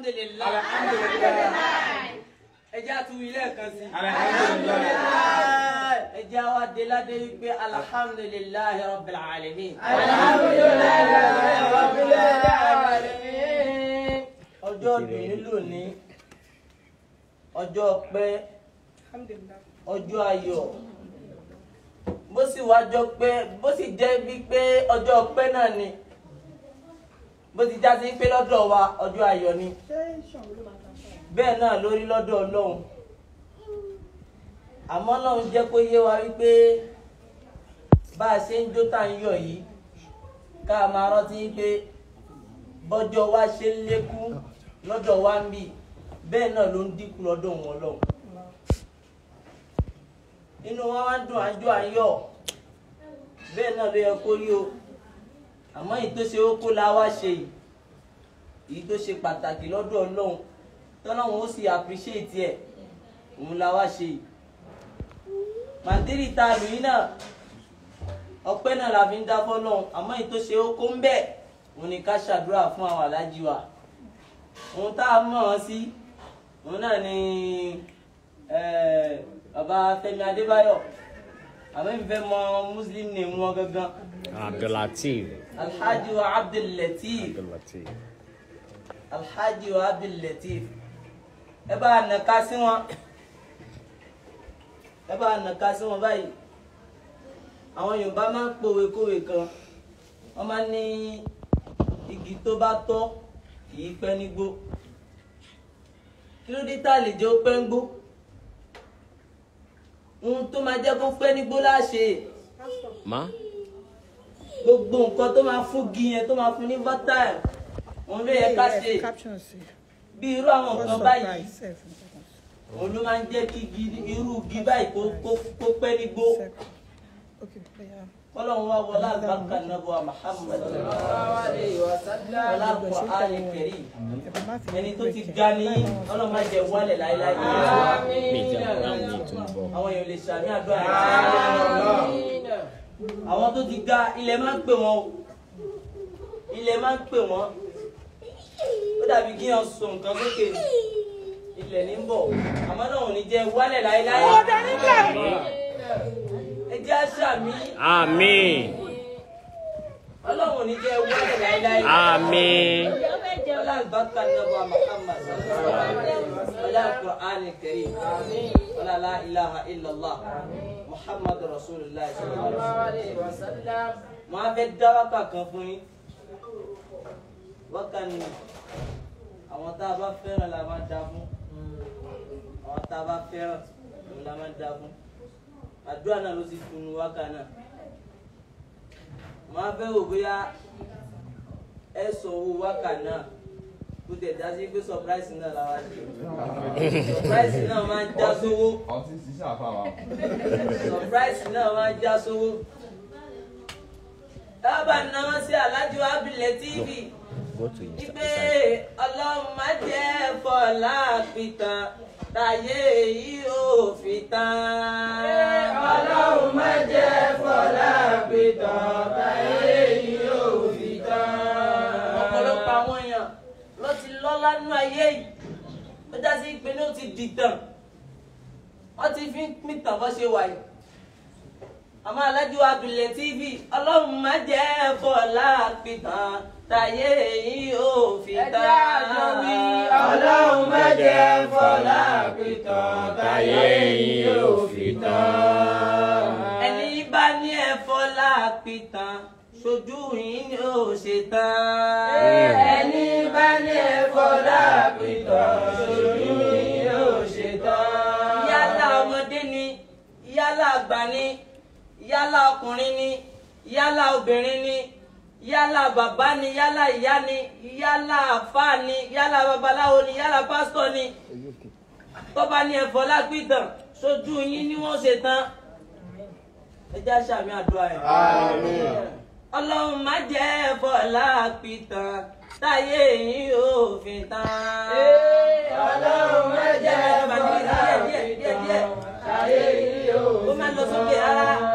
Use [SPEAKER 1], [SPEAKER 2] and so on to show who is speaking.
[SPEAKER 1] alhamdulilayi ẹjẹ àtúwì lẹ́ẹ̀kan sí ẹjẹ àwa delade wípé alhamdulilayi rabbil alamin ọjọ́ dùnú lónìí ọjọ́ ọpẹ́ ọjọ́ ayọ̀ bó sì wá jọ pé bó sì jẹ́ bí pé ọjọ́ ọpẹ́ náà ni bó ti já sí pé lọ́dọ̀ wa ọjọ́ ayọ̀ ni bẹ́ẹ̀ náà lórí lọ́dọ̀ ọlọ́run àmọ́ ọlọ́run jẹ́ kó yé wa wípé bá a ṣe ń jó tá ń yọ̀ yìí ká máa rántí pé bọ́jọ́ wa ṣe ń lékún lọ́dọ̀ wa ń bì bẹ́ẹ̀ náà ló ń dínkù lọ́dọ̀ wọn lọ́hùn inú wa wá ń dùn àjọ àyọ̀ bẹ́ẹ̀ náà ló yẹ kó rí o àmọ́ èyí tó ṣe ó kó la wá ṣe yìí èyí tó ṣe pàtàkì lọ́dọ̀ ọlọ́run tọ́lọ́run ó sì appreciate ẹ̀ òun la wá ṣe yìí màdírì ta lù yín náà ọpẹ́ náà la fi ń dá fọ́lọ́run àmọ́ èyí tó ṣe ó kó ń bẹ̀ òun ni ká ṣàdúrà fún àwọn alájí wa òun tá a mọ̀ ọ́n sí òun náà ni bàbá Fẹ́mi Adébáyọ̀ àmọ́ ìfẹ́ mọ muslim name wọn gangan
[SPEAKER 2] Abdulateef.
[SPEAKER 1] alhaji wa abdullateef
[SPEAKER 2] Abdulateef.
[SPEAKER 1] alhaji wa abdullateef ẹ bá a nàka sí wọn ẹ bá a nàka sí wọn báyìí àwọn yorùbá máa ń pòwe kówe kan wọn máa ń ní igi tó bá tọ́ kì í pẹ́ nígbó kí ló dé tá a lè jẹ́ ó pẹ́ nígbó ohun tó máa jẹ́ kó pẹ́ nígbó láṣẹ
[SPEAKER 2] Ma?
[SPEAKER 1] gbogbo nǹkan tó máa fún gi yẹn tó máa fún ní fertile òun ló yẹ ká ṣe bí irú àwọn nǹkan báyìí òun ló máa ń jẹ́ kí igi- irú igi báyìí kó kó- kó pẹ́ nígbó kọ́lọ́run wá wọlé àlùbáríkà nàbọ̀ Muhammad wọlé Al-Qur'an Karim ẹni tó ti ga ní ọlọ́run má jẹ́ wálẹ̀ láéláé
[SPEAKER 2] Méjì àwọn ní ìtumọ̀.
[SPEAKER 1] àwọn èèyàn lè ṣàmì àdúrà yẹn àwọn tó ti ga ilẹ̀ máa ń pè wọ́n o ilẹ̀ máa ń pè wọ́n ó dàbí kí wọ́n so nǹkan sókè ní ilẹ̀ ní ń bọ̀ àmọ́ náà ò ní jẹ́ wálẹ̀ láéláé ẹ jẹ́ àṣàmì
[SPEAKER 2] Àmín.
[SPEAKER 1] ọlọ́run ò ní jẹ́ wálẹ̀ láéláé
[SPEAKER 2] Àmín.
[SPEAKER 1] ọlá àlùbáríkà nàbọ̀ Muhammad ọlá Al-Qur'an Karim ọlá la ilaha illallah Muhammad rasulillah sallallahu alaihi wasallam máa fẹ́ dá wákà kan fún yín wákà ni àwọn tá a bá fẹ́ràn la máa dá fún àwọn tá a bá fẹ́ràn òun la máa dá fún àdúrà náà ló sì tunu wákà náà máa fẹ́ wò bóyá ẹ sọ owó wákà náà kó tẹ̀ dá sí pé surprise náà la wá ṣe surprise náà máa ń já sówó
[SPEAKER 3] ọtí ṣiṣẹ́ àfàwà.
[SPEAKER 1] surprise náà máa ń já sówó. dábàá náà sí alájọ abilẹ̀ tv
[SPEAKER 2] Go to Insta.
[SPEAKER 1] ipe ọlọ́run má jẹ́ fọlá pìtàn táyé yìí ò fi tán. ọlọ́run má jẹ́ fọlá pìtàn táyé yìí ò fi tán. ọ̀pọ̀lọpọ̀ àwọn èèyàn ló ti lọ́lá nínú ayé yìí ó já sí pé ní ó ti dìtàn wọ́n ti fi ń pìtàn bó ṣe wà yìí àmọ́ alájú abilẹ̀ tv ọlọ́run má jẹ́ fọlá pìtàn táyé yìí ò fi tán.
[SPEAKER 4] Ọlọ́run má jẹ́ fọlá pìtàn táyé yìí ò fi tán.
[SPEAKER 1] ẹni bá ní ẹ fọlá pìtàn ṣojú yìí ni ó ṣe tán.
[SPEAKER 4] Ẹni bá ní ẹ fọlá pìtàn ṣojú yìí ò ṣe tán.
[SPEAKER 1] yálà ọmọdé ni yálà àgbà ni yálà ọkùnrin ni yálà obìnrin ni yálà bàbá ni yálà ìyá ni yálà àfáà ni yálà babaláwo ni yálà pásítọ̀ ni tó bá ní ẹ̀fọ́ lágbìtàn sójú yín ni wọ́n ṣe tán ẹ já sàmì àdúrà yẹn. ọlọ́run má jẹ́ ẹ̀fọ́ lágbìtàn táyé yín ò fi tán.
[SPEAKER 4] Ọlọ́run má jẹ́ fọlá
[SPEAKER 1] díẹ̀ díẹ̀ díẹ̀ díẹ̀
[SPEAKER 4] pìtàn táyé yìí ò
[SPEAKER 1] ó máa lọ sókè rárá.